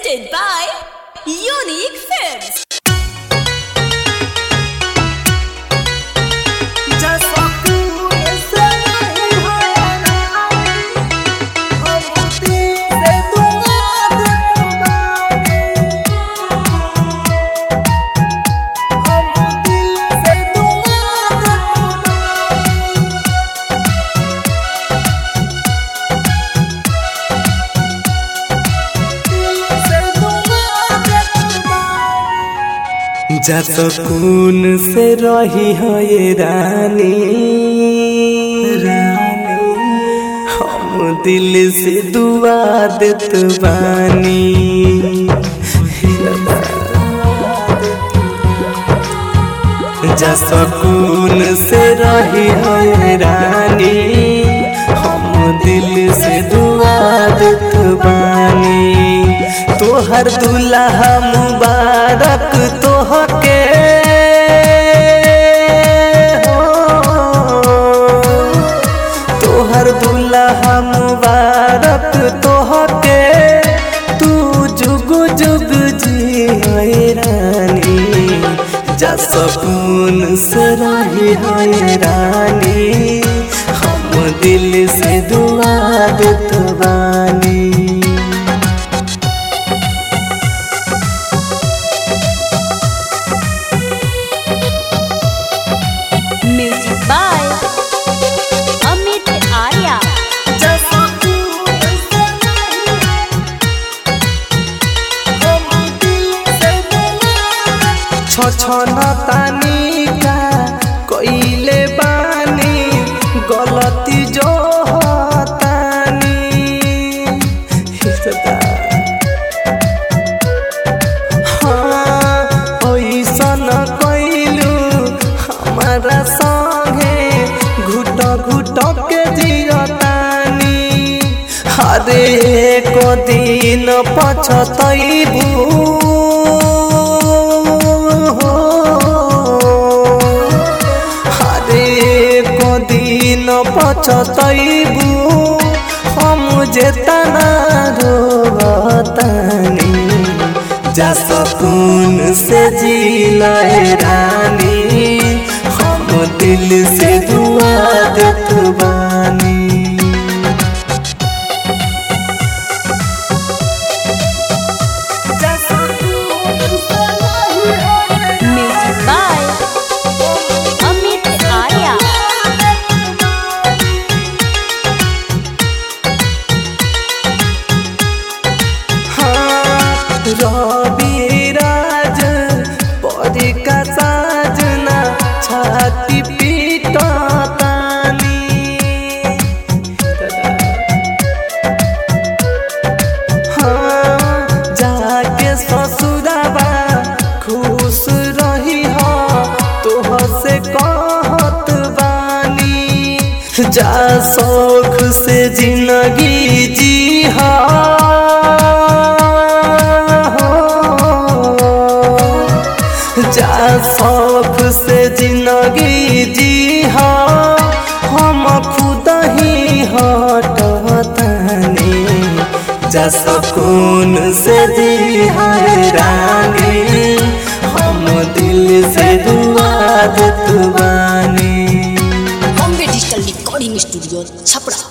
presented by Unique Films. जा सकून से रही हो ये रानी हम दिल से दुआ देत बानी जा सकून से रही हो ये रानी हम दिल से दुआ देत बानी तोहर दुल्हा मुबारक तोहके तोहर दुल्हा मुबारक तोहके तू जुग जुग जी रानी जा सकून से रही है रानी हम दिल से दुआ देत बानी Music by Amit Arya. छछनतानी का कइले बानी गलती जो हतानी हिसदा हाँ ओइसन कइलू हमारा संगे घुट घुट के जियतानी हरे को दिन पछतैबू हरे को दिन पछतैबू हम जेतना रोतानी जा सकून से जिलाए रानी हम दिल से दुआ देत बानी Music by Amit Arya. हाँ, रवि राज परी का साजना छाती पीटतानी हाँ, जाके ससुराबा खुश रही हो तोह से कहत बानी जा शौक से जिंदगी जी जा शौक से जिंदगी जी हम खुद ही हटतानी जा सकून से जी रानी हम दिल से दुआ देत बानी Bombay Digital Recording Studio, Chapra.